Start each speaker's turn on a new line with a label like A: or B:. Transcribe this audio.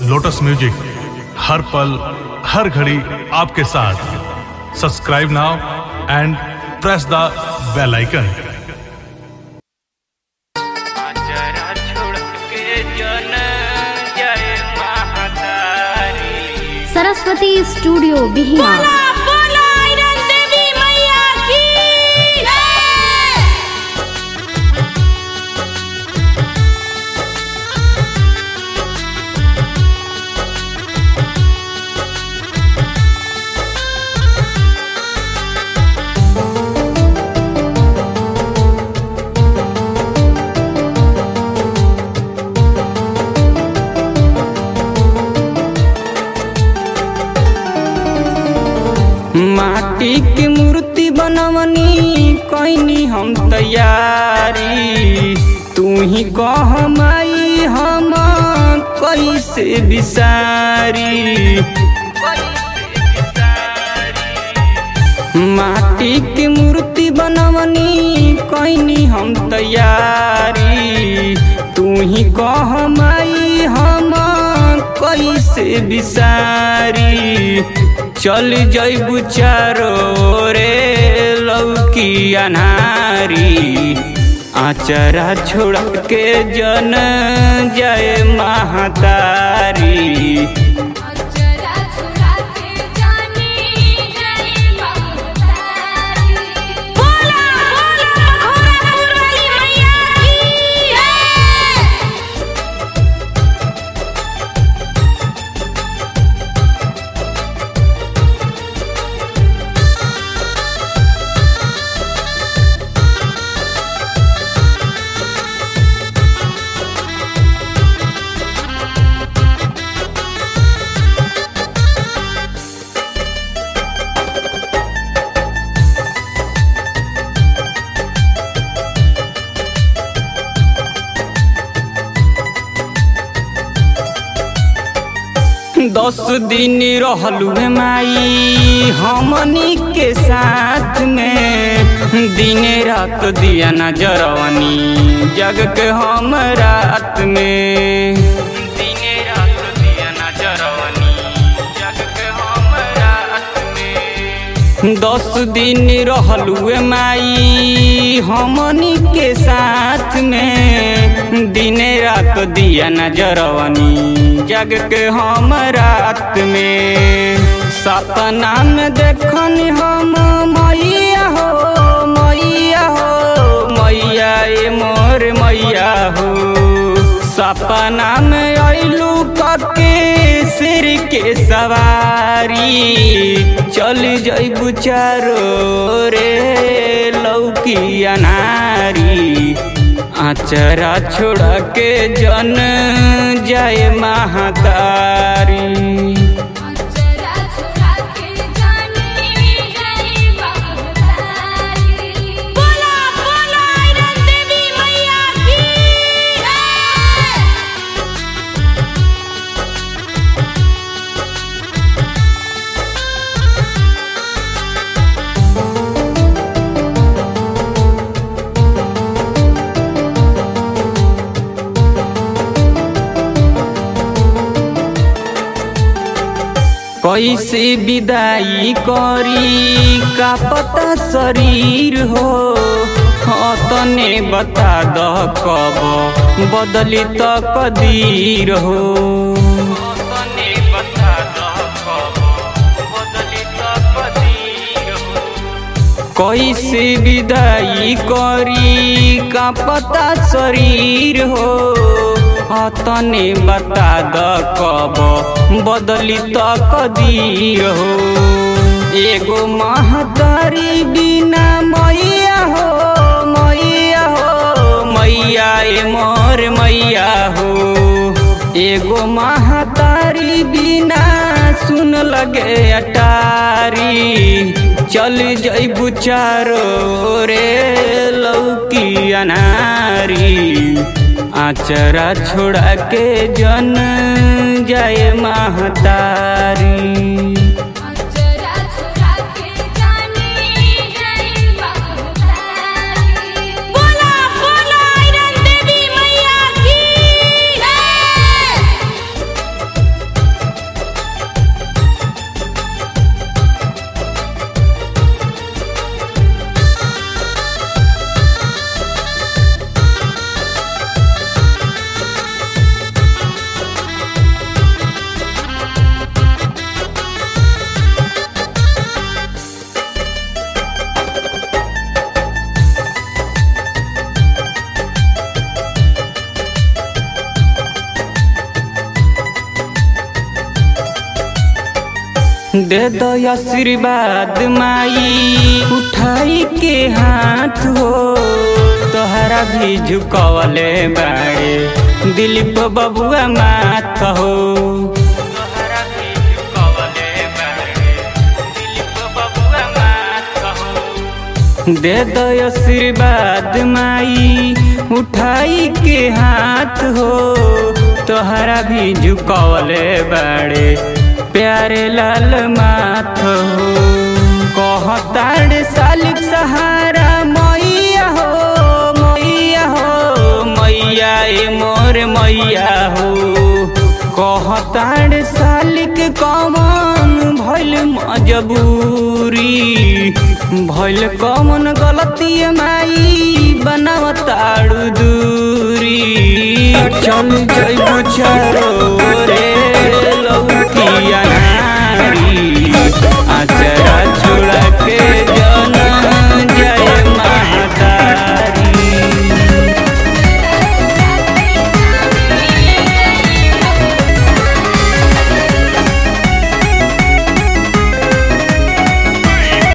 A: lotus music हर पल हर घड़ी आपके साथ subscribe now and press the bell icon
B: जरा छोड़ के जन जय महातारी
C: सरस्वती स्टूडियो बिहिया
D: बोलो आयरन देवी मैया की
B: माटी के मूर्ति बनवनी कैनी हम तैयारी तू ही कह माई हम कैसे बिसारी माटी के मूर्ति बनवनी कैनी हम तैयारी तू ही कह माई हम कैसे बिसारी चल जैबू चारो रे लौकी अनारी आचरा छोड़ के जन जय महातारी
D: जरा छुड़ा के जानी जय महातारी बोलो बोलो घोड़ा वाली मैया की
B: दस दिन रहलू हे माई हमनी के साथ में दिन रात दिया नजरवनी जग के हम रात में दिन रात दिया नजरवनी जग के हम रात में दस दिन रहलू हे माई हमनी के साथ में दिन रात दिया नजरवनी जग के हम रात में सपना में देखन हम मैया हो मैया हो मैया ए मोर मैया हो सपना में अइलू कके सिर के सवारी चल जइबू चारो रे लौकी अनारी आचरा छोड़ के जन जय महातारी
D: जरा छुड़ा के जानी जय महातारी बोलो बोलो आयरन देवी मैया की
B: कैसे विदाई करी का पता शरीर हो हाँ तने बता द कब बदली त कदीर हो तने बता द कब बदली त कदीर हो कैसे विदाई करी का पता शरीर हो तने बता द कब बदली त कदीर हो एगो महतारी बिना मैया हो मैया हो मैया ए मोर मैया हो एगो महतारी बिना सुन लगे अटारी चल जइबू चारो रे लौकी अनारी आचरा छोड़ा के जन जय महतारी
D: जरा छुड़ा के जानी जय महातारी बोलो बोलो आयरन देवी मैया की
B: दे दो आशीर्वाद माई उठाई के हाथ हो तोहरा भी झुकवले बाड़े दिलीप बबुआ माथ हो तोहरा भी झुकवले बाड़े दिलीप बबुआ माथ हो दे दो आशीर्वाद माई उठाई के हाथ हो तोहरा भी झुकवले बाड़े प्यारे लाल माथ हो कहताड़ सालिक सहारा मैया हो मैया हो मैया ए मोर मैया हो कहताड़ सालिक कमन भइल मजबूरी भइल कमन गलती माई बनावताड़ू दूरी चल जइबू चारो